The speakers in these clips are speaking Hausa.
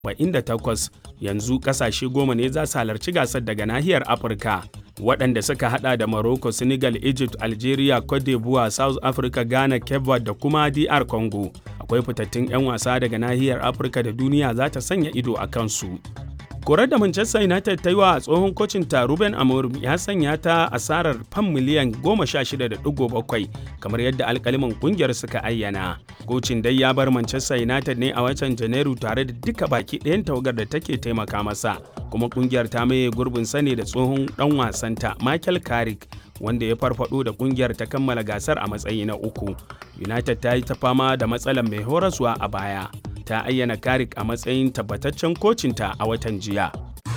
48 yanzu kasashe goma ne za su halarci gasar daga nahiyar afirka waɗanda suka hada da morocco senegal egypt algeria cote d'ivoire south africa ghana cape verde da kuma dr congo akwai fitattun 'yan wasa daga nahiyar afirka da duniya za ta sanya ido a kansu korar da manchester united ta yi wa tsohon kocin ta ruben amorim ya sanya ta asarar fam miliyan 16.7 kamar yadda alkaliman kungiyar suka ayyana kocin dai ya bar manchester united ne a watan janairu tare da duka baki ɗayan tawagar da take taimaka masa kuma kungiyar ta maye gurbin sane da tsohon dan wasanta michael carrick wanda ya farfado da kungiyar ta kammala gasar a matsayi na uku united ta yi ta fama da matsalar mai horaswa a baya ta ayyana Karik a matsayin tabbataccen kocinta a watan jiya.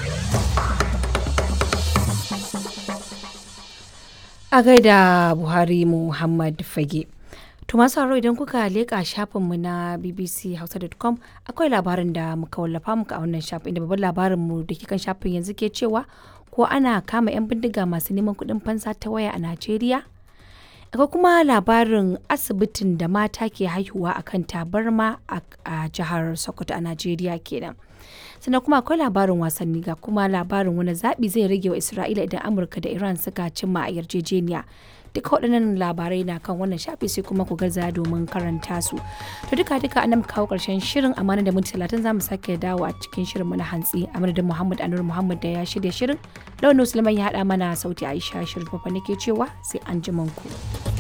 A gaida Buhari Muhammad Fage. To masu haro idan kuka leƙa shafinmu na bbchausa.com akwai labarin da muka wallafa muka a wannan shafin inda babban labarinmu da ke kan shafin yanzu ke cewa ko ana kama 'yan bindiga masu neman kuɗin fansa ta waya a Najeriya? akwai kuma labarin asibitin da mata ke haihuwa a kan tabarma a jihar sokoto a najeriya kenan sannan kuma akwai labarin wasanni ga kuma labarin wani zaɓi zai rage wa isra'ila idan amurka da iran suka cimma a yarjejeniya duka waɗannan labarai na kan wannan shafi sai kuma ku gaza domin karanta su to duka duka an kawo ƙarshen shirin amana da minti talatin zamu sake dawo a cikin shirin mu na hantsi a madadin muhammad anur muhammad da ya shirya shirin launin musulman ya haɗa mana sauti aisha shirin fafa nake cewa sai an ku.